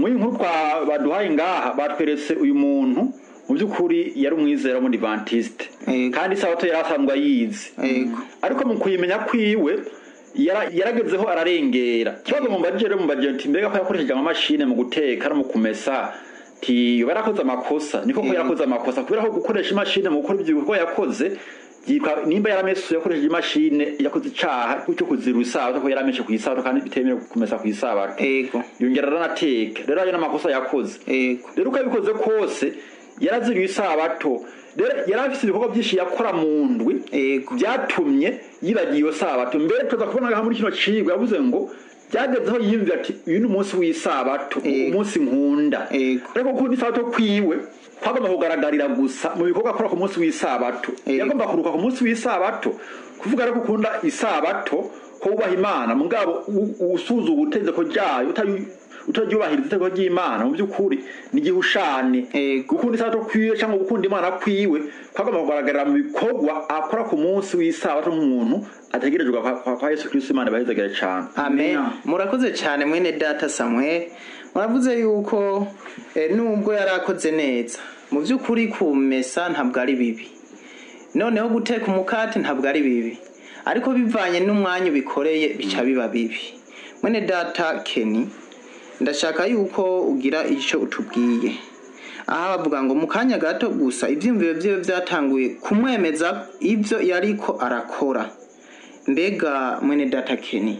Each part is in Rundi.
muri iyi nkuru twa- baduhaye ngaha batweretse uyu muntu mu by'ukuri yari umwizera w'umudivantiste Yego. kandi isabato yari asanzwe ayizi Yego. ariko mu kuyimenya kwiwe yara- yaragezeho ararengera ikibazo mu mbajije rero mu mbajije nti mbega ko yakoresheje amamashini mu guteka no mu kumesa ti yoba yarakoze amakosa niko ko Yego. yarakoze amakosa kubera ko gukoresha imashini mu gukora ibyo bikorwa yakoze yitwa nimba yaramesuye yakoresheje imashini yakoze icaha cyo kuzira isabato ko yarameshe ku isabato kandi bitemewe kumesa ku isabato Yego. yongera aranateka rero ayo n'amakosa yakoze Yego. rero uko yabikoze kose yaraziriye isabato rero yari afite ibikorwa byinshi yakora mu ndwi Yego. byatumye yibagiye iyo sabato mbere tuza kubona ngaha muri kino cigwa yavuze ngo byagezeho yiyumvira ati uyu ni umunsi w'isabato Yego. umunsi nkunda Yego. ariko kuko isabato kwiwe kwagomba kugaragarira gusa mu bikorwa akora ku munsi w'isabato Yego. yagomba kuruka ku munsi w'isabato kuvuga rero ko ukunda isabato ko wubaha imana mugabo u- usuzuga itegeko ryayo utari- utaryubahiriza itegeko ry'imana mu by'ukuri ni igihushane Yego. gukunda isabato kwiwe cyangwa gukunda imana kwiwe kwagomba kugaragarira mu bikorwa akora ku munsi w'isabato nk'umuntu ategerejwe kwa, kwa, kwa yesu kristo imana ibahezagire cyane amen Amen. murakoze cyane mwene data samuel muravuze yuko eh, nubwo yari akoze neza mu by'ukuri kumesa ntabwo ari bibi noneho guteka umukate ntabwo ari bibi ariko bivanye n'umwanya ubikoreye bica biba bibi mwene data keni ndashaka yuko ugira icyo utubwiye aha bavuga ngo mu kanya gato gusa ibyiyumviro byiwe byatanguye kumwemeza ibyo yariko arakora mbega mwene data keni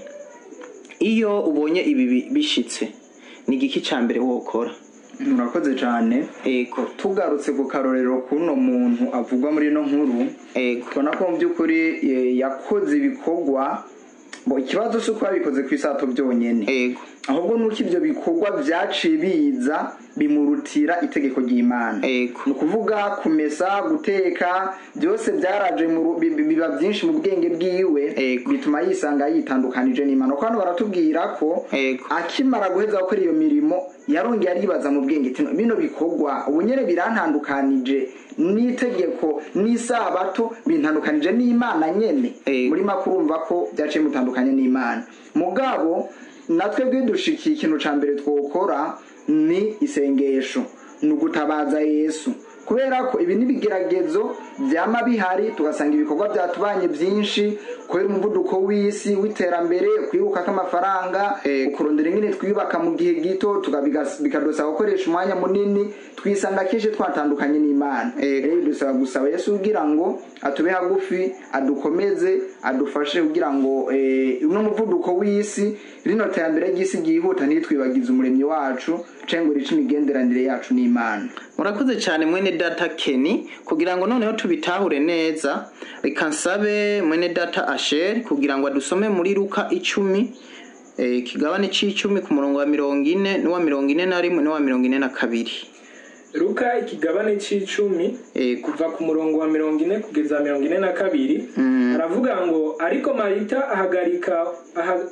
iyo ubonye ibi bi- bishitse ni igiki cya mbere wokora murakoze cyane ego tugarutse ku karorero k'uno muntu avugwa muri ino nkuru ego tubona ko mu by'ukuri eh, yakoze ibikorwa bo ikibazo si uko yabikoze ku isato byonyine ego ahubwo nuko ibyo bikorwa byaciye biza bimurutira itegeko ry'imana ego ni ukuvuga kumesa guteka byose byaraje mu ru- bi- bi- biba byinshi mu bwenge bwiwe Ego. bituma yisanga yitandukanije n'imana kuko hano baratubwira ko Ego. akimara guheza gukora iyo mirimo yarongeye aribaza mu bwenge ati bino bikorwa ubu nyine birantandukanije n'itegeko n'isabato bintandukanije n'imana nyene Ego. muri make urumva ko byaciye mutandukanye n'imana mugabo natwe bwidushikiye ikintu ca mbere twokora ni isengesho ni ugutabaza yesu kubera ko ibi n'ibigeragezo byama bihari tugasanga ibikorwa byatubanye byinshi kubera umuvuduko w'isi w'iterambere kwibuka k'amafaranga Ego. kurondera ingene twiyubaka mu gihe gito tukabigas- bikadusaba gukoresha umwanya munini twisanga kenshi twatandukanye n'imana Ego. rero dusaba gusaba yesu kugira ngo atube hagufi adukomeze adufashe kugira ngo eh, uno muvuduko w'isi rino terambere ry'isi ryihuta ntitwibagize umuremyi wacu canke ngo rice imigenderanire yacu n'imana murakoze cyane mwene data keni kugira ngo noneho tubitahure neza reka nsabe mwene data asheri kugira ngo adusome muri luka icumi eh, ikigabane c'icumi ku murongo wa mirongo ine n'uwa mirongo ine na rimwe n'uwa mirongo ine na kabiri luka ikigabane c'icumi Ego. kuva ku murongo wa mirongo ine kugeza mirongo ine na kabiri aravuga ngo ariko marita ahagarika aha-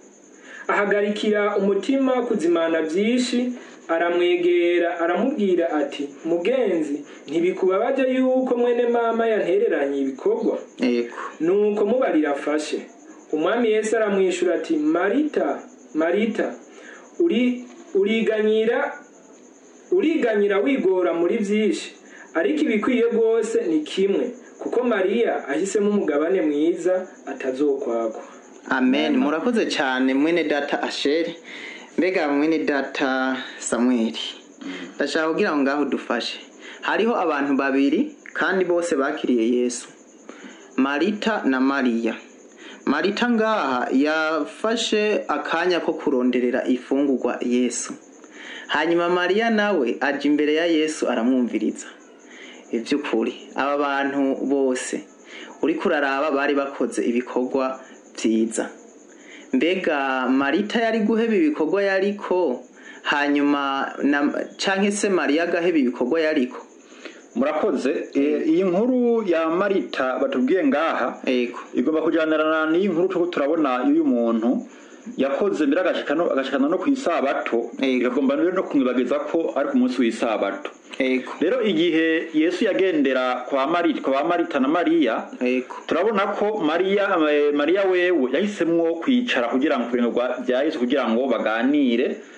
ahagarikira umutima kuzimana byinshi aramwegera aramubwira ati mugenzi ntibikubabaje yuko mwene mama yantereranye ibikorwa ego nuko mubarira afashe umwami yesu aramwishyura ati marita marita uri uriganyira uriganyira wigora muri byinshi ariko ibikwiye rwose ni kimwe kuko mariya ahisemo umugabane mwiza atazokwakwa amen murakoze cyane mwene data asheri mbega mwene data samweli ndashaka kugira ngo ngaho dufashe hariho abantu babiri kandi bose bakiriye yesu marita na mariya marita ngaha yafashe akanya ko kuronderera ifungurwa yesu hanyuma mariya nawe aja imbere ya yesu aramwumviriza iby'ukuri aba bantu bose uriko uraraba bari bakoze ibikorwa byiza mbega marita yari guheba ibikorwa yariko hanyuma na canke se mariya agaheba ibikorwa yariko murakoze Eh, iyi nkuru ya marita batubwiye ngaha ego igomba kujyanirana n'iyi nkuru turiko turabona y'uyu muntu yakoze mbere agashikana agashikana no ku isabato Ego. igagomba rero no kumwibagiza ko ari ku munsi w'isabato ego rero igihe yesu yagendera kwa marita kwa marita na mariya ego turabona ko mariya eh, mariya wewe yahisemwo kwicara kugira ngo kubintu bya yesu kugira ngo baganire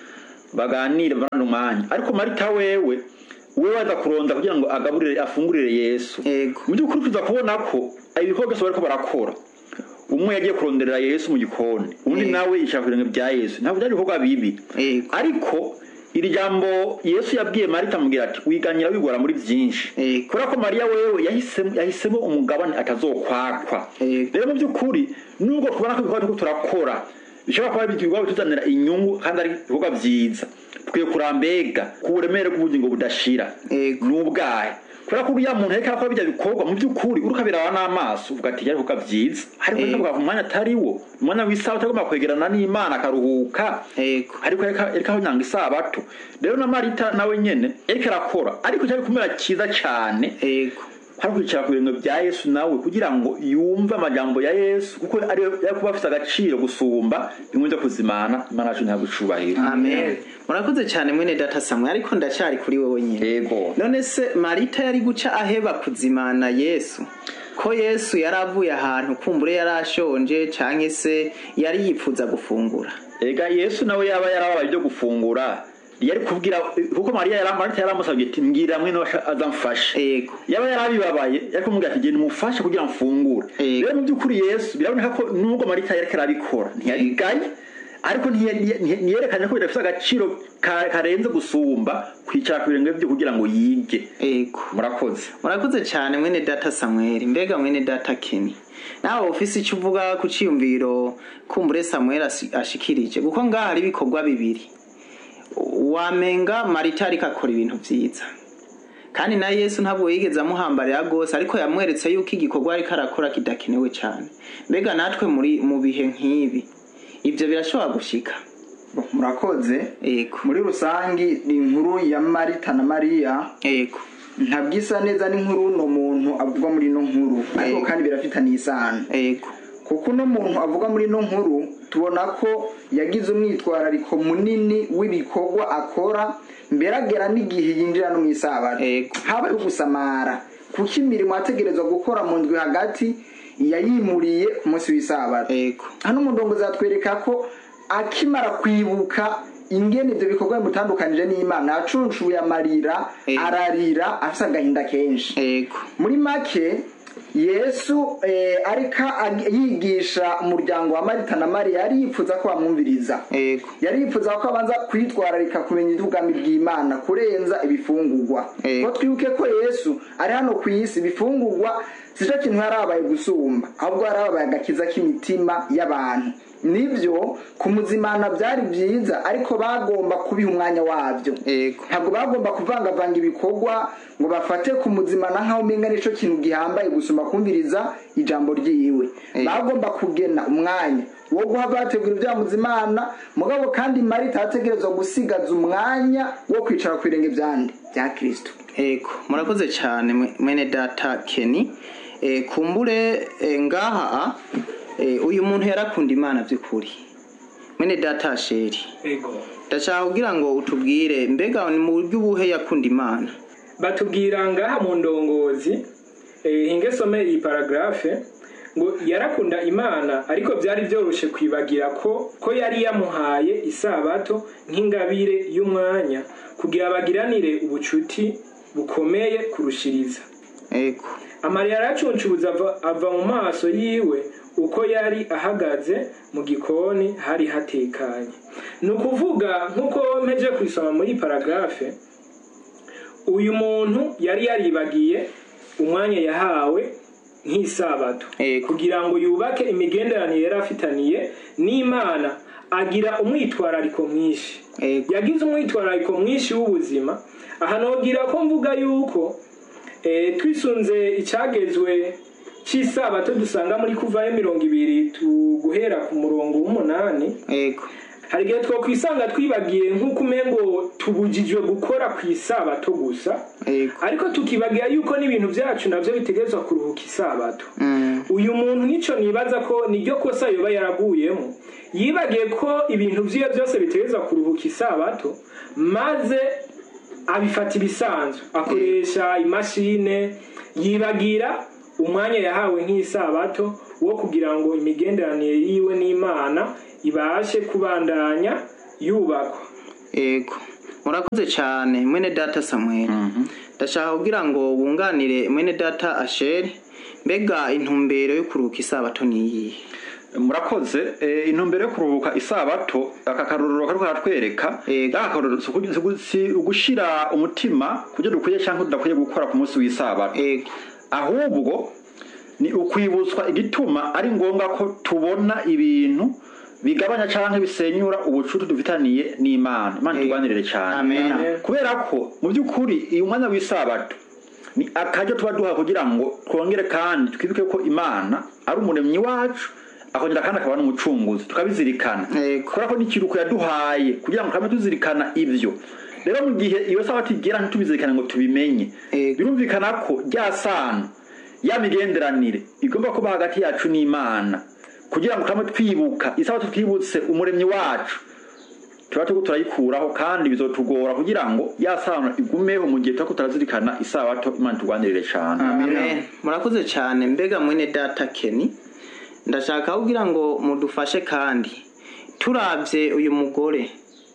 baganire bamara umwanya ariko marita wewe wewe aza kuronda kugira ngo agaburire afungurire yesu Yego. mu by'ukuri tuza kubona ko ibikorwa byose bariko barakora umwe yagiye kuronderera yesu mu gikoni undi Yego. nawe yishaka ibirenge bya yesu ntabwo byari ibikorwa bibi Yego. ariko iri jambo yesu yabwiye marita amubwira ati wiganyira wigora muri byinshi Yego. kubera ko mariya wewe yahisemo yahisemo umugabane atazokwakwa Yego. rero mu by'ukuri nubwo tubona ko ibikorwa turiko turakora bishobora kuba ibikorwa bituzanira inyungu kandi ari ibikorwa byiza tukwiye kurambega ku buremere bw'ubugingo budashira Yego. ni ubwahe kubera ko uriya muntu ariko arakora bijya bikorwa mu by'ukuri uriko abiraba n'amaso uvuga ati byari ibikorwa byiza ariko Yego. reka umwanya atari wo umwanya w'isaha utagomba kwegerana n'imana akaruhuka Yego. ariko reka reka aho nyanga isabato rero na marita nawe nyene ariko arakora ariko cyari kumera cyiza cyane Yego. hari kwicara ku birenge bya yesu nawe kugira ngo yumve amajambo ya yesu kuko ariyo yari kuba afite agaciro gusumba bimwe byo kuzimana imana yacu ntabwo icubahiro amen murakoze cyane mwene data samwe ariko ndacyari kuri wowe nyine yego none se marita yari guca aheba kuzimana yesu ko yesu yari avuye ahantu kumbure yari ashonje cyangwa se yari yipfuza gufungura ega yesu nawe yaba yarabaye ibyo gufungura yari kubwira kuko mariya yari marita yaramusabye ati mbwira mwene wacu azamfashe yego yaba yarabibabaye yari kumubwira ati genda umufashe kugira ngo mfungure Yego. rero mu by'ukuri yesu biraboneka ko nubwo marita yariko arabikora ntiyabigaye ariko ntiye- ntiye- ntiyerekanye ko bidafite agaciro ka- karenze gusumba kwicara ku birenge bye kugira ngo yige yego murakoze murakoze cyane mwene data samweli mbega mwene data keni nawe ufise icyo uvuga ku cyiyumviro kumbure samweli asi- ashikirije kuko ngaha hari ibikorwa bibiri wamenga marita ariko akora ibintu byiza kandi na yesu ntabwo yigeze amuhambarira rwose ariko yamweretse yuko igikorwa ariko arakora kidakenewe cyane mbega natwe muri mu bihe nk'ibi ibyo birashobora gushika Bo, murakoze yego muri rusangi ni inkuru ya marita na mariya yego ntabwo isa neza n'inkuru uno muntu avuga muri ino nkuru ariko Yego. kandi birafitanye isano yego kuko uno muntu avuga muri ino nkuru tubona ko yagize umwitwarariko munini w'ibikorwa akora mbere agera n'igihe yinjira no mu isabato Yego. habaye gusamara kuko imirimo yategerezwa gukora mu ndwi hagati yayimuriye ku munsi w'isabato yego hano umudongo zatwereka ko akimara kwibuka ingene ibyo bikorwa bimutandukanije n'imana yacunshuye amarira Yego. ararira afite agahinda kenshi yego muri make yesu eh, ariko ag- yigisha umuryango wa marita na mariya yari yifuza ko bamwumviriza yego yari yifuza ko abanza kwitwararika kumenya iby'ubwami bw'imana kurenza ibifungurwa Yego. ko twibuke ko yesu ari hano ku isi ibifungurwa si cyo kintu yari abaye gusumba ahubwo yari abaye agakiza k'imitima y'abantu nibyo kumuzimana byari byiza ariko bagomba kubiha umwanya wabyo yego ntabwo bagomba kuvangavanga ibikorwa ngo bafate kumuzimana nk'aho umenga nicyo kintu gihambaye gusumba kumviriza ijambo ryiwe Eh. bagomba kugena umwanya wo guha bategura ibyamuzimana mugabo kandi marita yategerezwa gusigaza umwanya wo kwicara ku birenge byande bya kirisito Ego, murakoze cyane mwe- mwene data Kenny. E, kumbure e, ngaha e, uyu muntu yarakunda Imana by'ukuri. Mwene data Sheri. ego Ndashaka kugira ngo utubwire mbega ni mu buryo ubuhe yakunda Imana. batubwira ngaha mu ndongozi eh, hinge some iyi paragrafe ngo yarakunda imana ariko byari byoroshe kwibagira ko ko yari yamuhaye isabato nk'ingabire y'umwanya kugira bagiranire ubucuti bukomeye kurushiriza Ego. amarira yaracuncubuza ava, ava mu maso yiwe uko yari ahagaze mu gikoni hari hatekanye ni ukuvuga nk'uko mpeje kwisoma muri paragrafe uyu muntu yari yaribagiye umwanya yahawe nk'isabato Ego. kugira ngo yubake imigenderanire yari afitaniye n'imana agira umwitwarariko mwinshi Ego. yagize umwitwarariko mwinshi w'ubuzima aha nogira ko mvuga yuko eh, twisunze icyagezwe cy'isabato dusanga muri kuvayo mirongo ibiri tu- guhera ku murongo w'umunani Ego. hari igihe twakwisanga twibagiye nk'uko umengo tubujijwe gukora ku isabato gusa Ego. ariko tukibagira yuko n'ibintu byacu nabyo bitegerezwa kuruhuka isabato Mm. uyu muntu nicyo nibaza ko niryo kosa yoba yaraguyemo yibagiye ko ibintu byiwe byose bitegerezwa kuruhuka isabato maze abifata ibisanzwe akoresha imashine yibagira umwanya yahawe nk'isabato wo kugira ngo imigenderanire yiwe n'imana ibashe kubandanya yubakwa ego murakoze cyane mwene data samuel ndashaka kugira ngo wunganire mwene data asheri mbega intumbero yo kuruhuka isabato ni iyihe murakoze eh, intumbero yo kuruhuka isabato aka karorero kariko karatwereka Yego. aka karorero si ugu- si ugu- si ugushira umutima kubyo dukwiye cyangwa tudakwiye gukora ku munsi w'isabato ego ahubwo ni ukwibutswa igituma ari ngombwa ko tubona ibintu bigabanya cyangwa bisenyura ubucuti dufitaniye n'imana imana Yego. turwanirire cyane Amen. kubera ko mu by'ukuri uyu mwanya w'isabato ni akaryo tuba duha kugira ngo twongere kandi twibuke ko imana ari umuremyi wacu akongera kandi akaba n'umucunguzi tukabizirikana Yego. kubera ko n'ikiruhuko yaduhaye kugira ngo tube tuzirikana ibyo rero mu gihe iyo sabato igera ntitubizirikane ngo tubimenye Yego. birumvikana ko rya sano ya migenderanire igomba kuba hagati yacu n'imana kugira ngo tube twibuka isabato twibutse umuremyi wacu tuba turiko turayikuraho kandi bizotugora kugira ngo ya sano igumeho mu gihe turiko turazirikana isabato imana turwanirire cane amen murakoze cyane mbega mwene data keni ndashaka kugira ngo mudufashe kandi turabye uyu mugore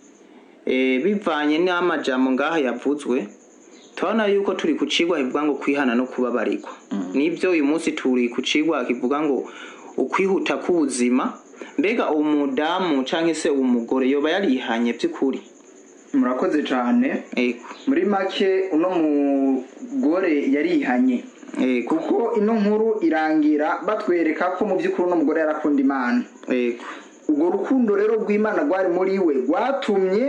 eh, bivanye n'amajambo ngaha yavuzwe turabona yuko turi ku cigwa kivuga ngo kwihana no kubabarirwa nibyo uyu munsi turi ku cigwa kivuga ngo ukwihuta k'ubuzima mbega umudamu canke se umugore yoba yarihanye by'ukuri murakoze cyane ego muri make uno mugore yarihanye ego kuko ino nkuru irangira batwereka ko mu by'ukuri uno mugore yarakunda imana ego urwo rukundo rero rw'imana rwari muri we rwatumye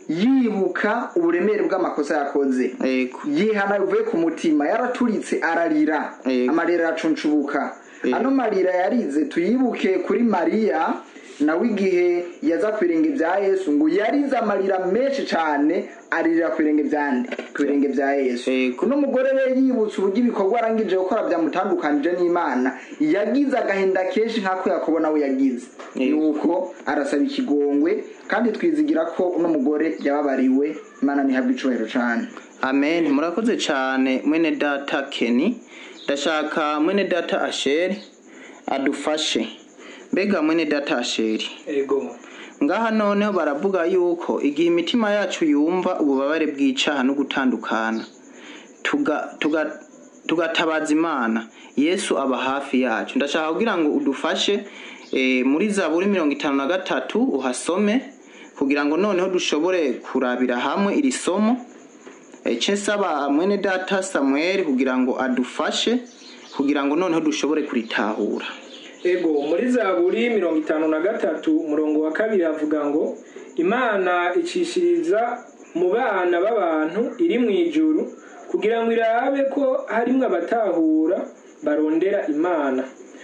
yibuka uburemere bw'amakosa yakoze ego yihana bivuye ku mutima yaraturitse ararira Yego. amarira aracuncubuka Yego. ano marira yarize tuyibuke kuri mariya nawe igihe yaza ku birenge bya yesu ngo yarize amarira menshi cyane aririra ku birenge bya nde ku birenge bya yesu Yego. uno mugore rero yibutse uburyo ibikorwa arangije gukora byamutandukanije n'imana yagize agahinda kenshi nk'ako yakobo nawe yagize Yego. nuko arasaba ikigongwe kandi twizigira ko uno mugore yababariwe imana ntihabwe icubahiro cyane amen murakoze cyane mwene data keni ndashaka mwene data asheri adufashe mbega mwene data asheri ego ngaha noneho baravuga yuko igihe imitima yacu yumva ububabare bw'icaha no gutandukana tuga- tuga- tugatabaza imana yesu aba hafi yacu ndashaka kugira ngo udufashe eh, muri zaburi mirongo itanu na gatatu uhasome kugira ngo noneho dushobore kurabira hamwe iri somo ece nsaba mwene data samuel kugira ngo adufashe kugira ngo noneho dushobore kuritahura ego muri zaburi mirongo itanu na gatatu umurongo wa kabiri havuga ngo imana icishiriza mu bana b'abantu iri mu ijuru kugira ngo irabe ko harimwo abatahura barondera imana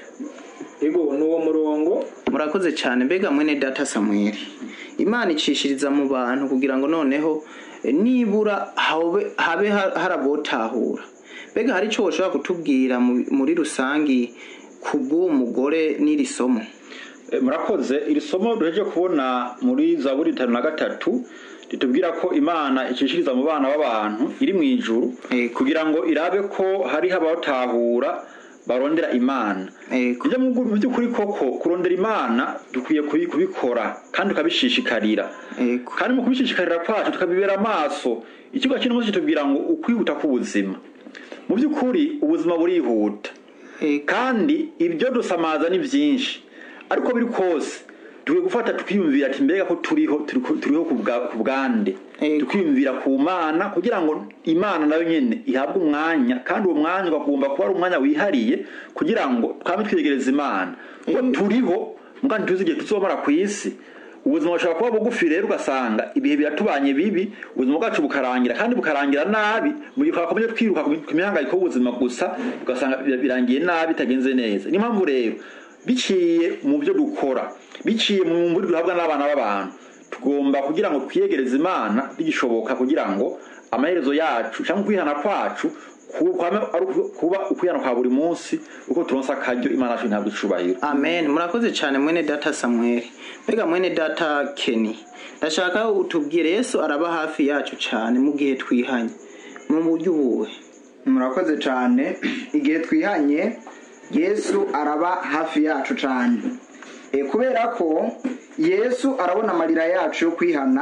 ego ni uwo murongo murakoze cyane mbega mwene data samuel imana icishiriza mu bantu kugira ngo noneho eh, nibura habe habe ha- harabotahura mbega hari icyo woshobora kutubwira mu- muri rusangi ku bw'uwo mugore n'iri somo Eh, murakoze iri somo duheje kubona muri zaburi itanu na gatatu ritubwira ko imana icishiriza mu bana b'abantu iri mu ijuru Yego. kugira ngo irabe ko hariho abatahura barondera imana Yego. ibyo mu mu by'ukuri koko kurondera imana dukwiye kubi- kubikora kandi tukabishishikarira Yego. kandi mu kubishishikarira kwacu tukabibera amaso ikigo kino munsi kitubwira ngo ukwihuta k'ubuzima mu by'ukuri ubuzima burihuta Yego. kandi ibyo dusamaza ni byinshi ariko biri kose dukwiye gufata tukiyumvira ati mbega ko turiho turiho turiho ku bwa- ku bwande Yego. tukiyumvira ku mana kugira ngo imana nayo nyene ihabwe umwanya kandi uwo mwanya ugomba kuba ari umwanya wihariye kugira ngo twame twiyegereza imana kuko turiho muga ntituzi igihe tuzomara ku isi ubuzima bushobora kuba bugufi rero ugasanga ibihe biratubanye bibi ubuzima bwacu bukarangira kandi bukarangira nabi mu gihe twakomeje twiruka ku mihangayiko y'ubuzima gusa ugasanga birangiye nabi bitagenze neza niyo mpamvu rero biciye mu byo dukora biciye mu mburi duhabwa n'abana b'abantu tugomba kugira ngo twiyegereze imana bigishoboka kugira ngo amaherezo yacu cyangwa kwihana kwacu kwame ari kuba ukwihana kwa buri munsi uko turonsa akaryo imana yacu ntabwo icubahiro amen murakoze cyane mwene data samuel mbega mwene data keni ndashaka utubwire yesu araba hafi yacu cyane mu gihe twihanye mu buryo ubuhe murakoze cyane igihe twihanye yesu araba hafi yacu cyane E, kubera ko yesu arabona amarira yacu yo kwihana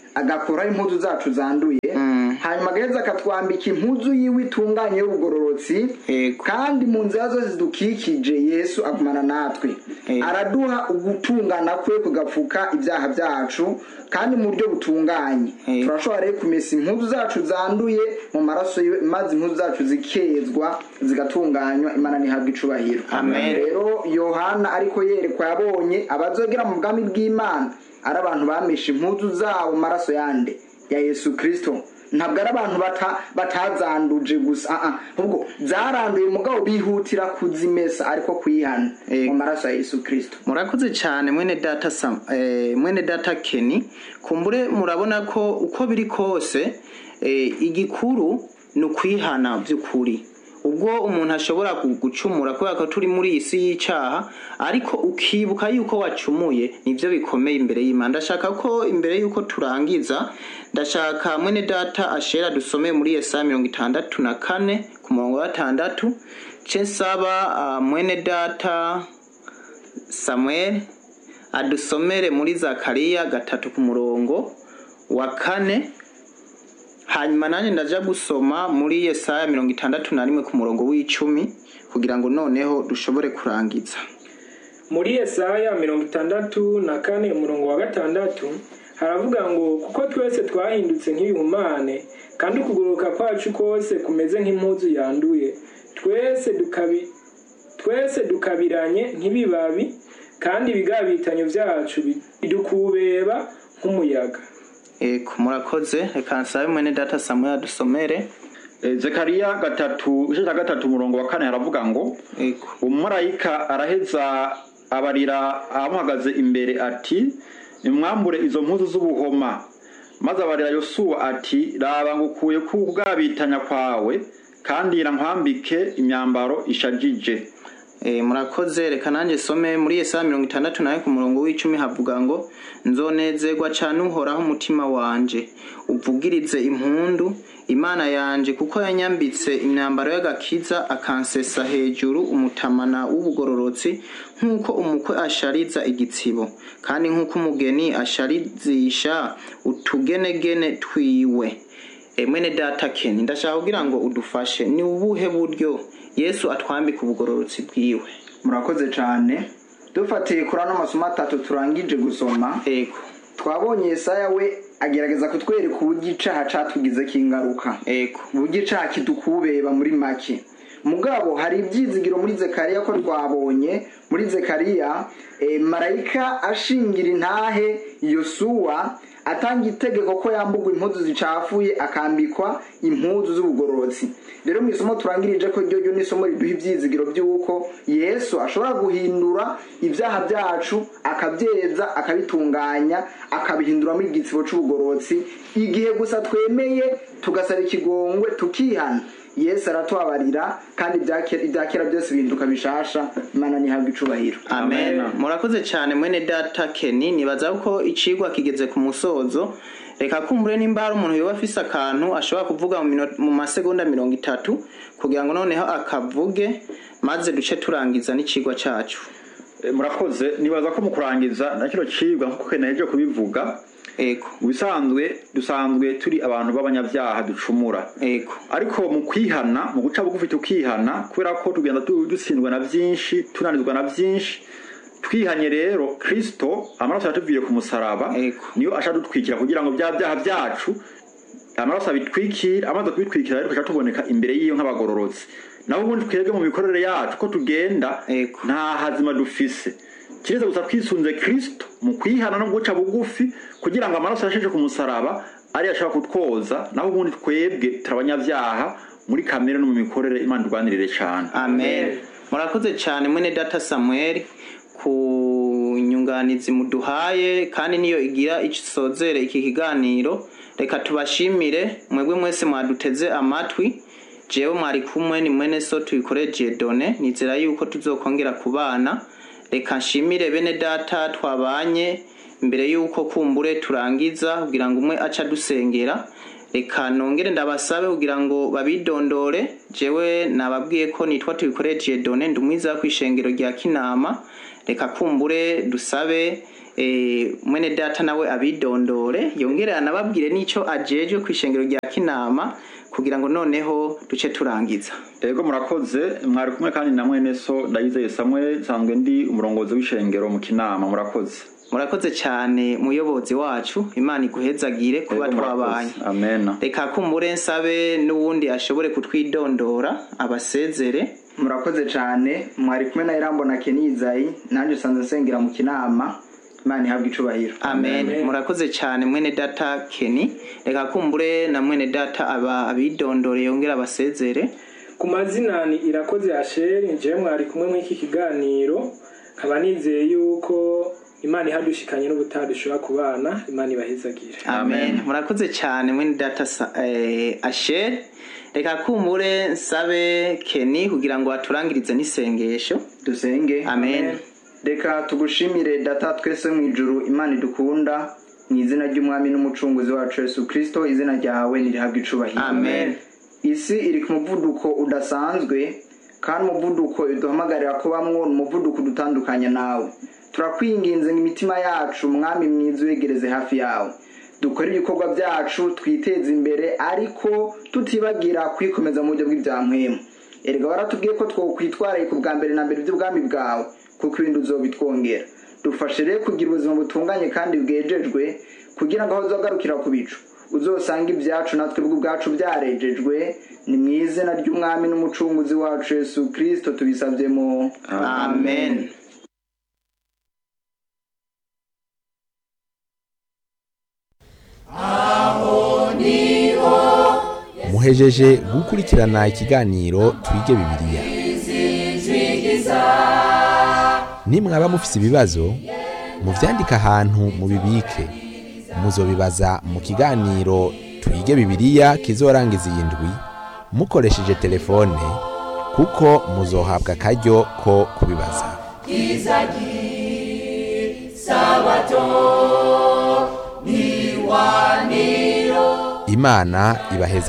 agakuraho impuzu zacu zanduye hanyuma agaheza akatwambika impuzu yiwe itunganye y'ubugororotsi Yego. kandi mu nzira zose zidukikije yesu agumana natwe Yego. araduha ugutungana kwe kugapfuka ibyaha byacu kandi mu buryo butunganye Yego. turashobora rero kumesa impuzu zacu zanduye mu maraso yiwe maze impuzu zacu zikezwa zigatunganywa imana ntihabwa icubahiro Amen. rero yohana ariko yerekwa yabonye abazogera mu bwami bw'imana ari abantu bameshe impuzu zabo mu maraso yande ya yesu kirisito ntabwo ari abantu bata- batazanduje gusa ah, ah. ahubwo zaranduye mugabo bihutira kuzimesa ariko kwihana Yego. mu maraso ya yesu kirisito murakoze cyane mwene data Sam- eh, mwene data Kenny kumbure murabona ko uko biri kose eh, igikuru ni ukwihana by'ukuri ubwo umuntu ashobora gu- gucumura kubera ko turi muri iyi si y'icyaha ariko ukibuka yuko wacumuye nibyo bikomeye imbere y'imana ndashaka ko imbere y'uko turangiza ndashaka mwene data ashera dusomeye muri yesaya mirongo itandatu na kane ku murongo wa gatandatu ce nsaba ah, mwene data samuel adusomere muri zakariya gatatu ku murongo wa kane hanyuma nanjye ndaja gusoma muri yesaya mirongo itandatu na rimwe ku murongo w'icumi kugira ngo noneho dushobore kurangiza muri yesaya mirongo itandatu na kane umurongo wa gatandatu haravuga ngo kuko twese twahindutse nk'ibihumane kandi ukugoroka kwacu kose kumeze nk'impuzu yanduye twese dukabi twese dukabiranye nk'ibibabi kandi ibigabitanyo byacu bidukubeba nk'umuyaga eko murakoze reka nsabe mwene data samuel adusomere Eh, zekariya gatatu igice cya gatatu umurongo wa kane haravuga ngo eko umumarayika araheza abarira amuhagaze imbere ati nimwambure izo mpuzu z'ubuhoma maze abarira yosuwa ati raba ngukuye ku bwabitanya kwawe kandi nkwambike imyambaro ishajije E, murakoze reka nanjye some muri yesaya mirongo itandatu nawe ku murongo w'icumi havuga ngo nzonezerwa cane uhoraho umutima wanje uvugirize impundu imana yanje kuko yanyambitse imyambaro y'agakiza akansesa hejuru umutamana w'ubugororotsi nk'uko umukwe ashariza igitsibo kandi nk'uko umugeni asharizisha utugenegene twiwe E, mwene data keni ndashaka kugira ngo udufashe ni ubuhe buryo yesu atwambika ubugororotsi bwiwe murakoze cyane dufatiye kuri ano masomo atatu turangije gusoma ego twabonye yesaya we agerageza kutwereka uburyo icaha catugizeko ingaruka ego uburyo icaha kidukubeba muri make mugabo hari ibyizigiro muri zekariya ko twabonye muri zekariya eh, marayika ashingira intahe yosuwa atanga itegeko ko yambugwa impuzu zicafuye akambikwa impuzu z'ubugororotsi rero mu isomo turangirije ko ryo ryo ni isomo riduha ibyizigiro by'uko yesu ashobora guhindura ibyaha byacu akabyeza akabitunganya akabihinduramo igitsibo c'ubugororotsi igihe gusa twemeye tugasaba ikigongwe tukihana yesu aratubabarira kandi ibya kera- ibya kera byose bihinduka bishasha imana ntihabwe icubahiro amen murakoze cyane mwene data keni nibaza ko icigwa kigeze ku musozo reka kumbure nimba hari umuntu yoba afise akantu ashobora kuvuga mu mino- mu masegonda mirongo itatu kugira ngo noneho akavuge maze duce turangiza n'icigwa cacu Eh, murakoze nibaza ko mu kurangiza na kino cigwa nkuko keneje kubivuga ego mu bisanzwe dusanzwe turi abantu b'abanyabyaha ducumura ego ariko mu kwihana mu guca bugufi tukihana kubera ko tugenda tu- dutsindwa na byinshi tunanizwa na byinshi twihanye rero kirisito amaraso yatuviriye ku musaraba Ego. niyo asha dutwikira kugira ngo bya byaha byacu amaraso abitwikira amaze kubitwikira rero tugaca tuboneka imbere y'iyo nk'abagororotsi naho ubundi twebwe mu mikorere yacu ko tugenda Ego. nta hazima dufise kiretse gusa twisunze kirisito mu kwihana no guca bugufi kugira ngo amaraso yasheshe ku musaraba ariyo ashobora kutwoza naho ubundi twebwe turi abanyabyaha muri kamere no mu mikorere imana irwanirire cyane amen murakoze cyane mwene data samuel ku nyunganizi muduhaye kandi niyo igira isozere iki kiganiro reka tubashimire mwebwe mwese mwaduteze amatwi jewe mwari kumwe ni mwene so tubikoreye done nizera yuko tuzokongera kubana reka nshimire bene data twabanye imbere yuko kumbure turangiza kugira ngo umwe aca dusengera reka nongere ndabasabe kugira ngo babidondore jewe nababwiye ko nitwa tubikoreye done ndi umwiza ku ishengero rya kinama reka kumbure dusabe eh, mwene data nawe abidondore yongere anababwire n'ico ajejwe ku ishengero rya kinama kugira ngo noneho duce turangiza ego murakoze mwari kumwe kandi na mwene so ndayizeye samwe nsanzwe ndi umurongozi w'ishengero mu kinama murakoze murakoze cyane muyobozi wacu imana iguhezagire kuba Ego, murakoze. twabanye amena reka kumbure nsabe n'uwundi ashobore kutwidondora abasezere murakoze cyane mwari kumwe na irambona kenizayi nanjye usanzwe nsengera mu kinama imana ihabwa icubahiro amen Amen. murakoze cyane mwene data keni reka kumbure na mwene data aba abidondore yongere abasezere ku mazina ni irakoze asheri njewe mwari kumwe muri iki kiganiro nkaba nizeye yuko imana ihadushikanye n'ubutaha dushobora kubana imana ibahezagire amen murakoze cyane mwene data Sa- eh, asher reka kumbure nsabe keni kugira ngo aturangirize n'isengesho dusenge amen reka tugushimire data twese mu ijuru imana idukunda mu izina ry'umwami n'umucunguzi wacu yesu kirisito izina ryawe nirihabwa icubahiro Amen. isi iri ku muvuduko udasanzwe kandi umuvuduko iduhamagarira kubamwo ni umuvuduko udutandukanya nawe turakwinginze ngo imitima yacu mwami mwiza uyegereze hafi yawe dukore ibikorwa byacu twiteze imbere ariko tutibagira kwikomeza mu buryo bw'ibyampwemu erega waratubwiye ko twokwitwaraye ku bwa mbere na mbere by'ubwami bwawe kuko ibindi uzobitwongera dufashe rero kugira ubuzima butunganye kandi bwejejwe kugira ngo aho uzagarukira ku bicu uzosanga ibyacu natwe ubwacu byarejejwe ni mu izina ry'umwami n'umucunguzi wacu yesu kirisito tubisabyemo amen muhejeje gukurikirana ikiganiro twige bibiliya nimwaba mufise ibibazo muvyandike ahantu mubibike muzobibaza mu kiganiro twige bibiliya kizorangiza iyi ndwi mukoresheje telefone kuko muzohabwa akaryo ko kubibaza imana ibaheza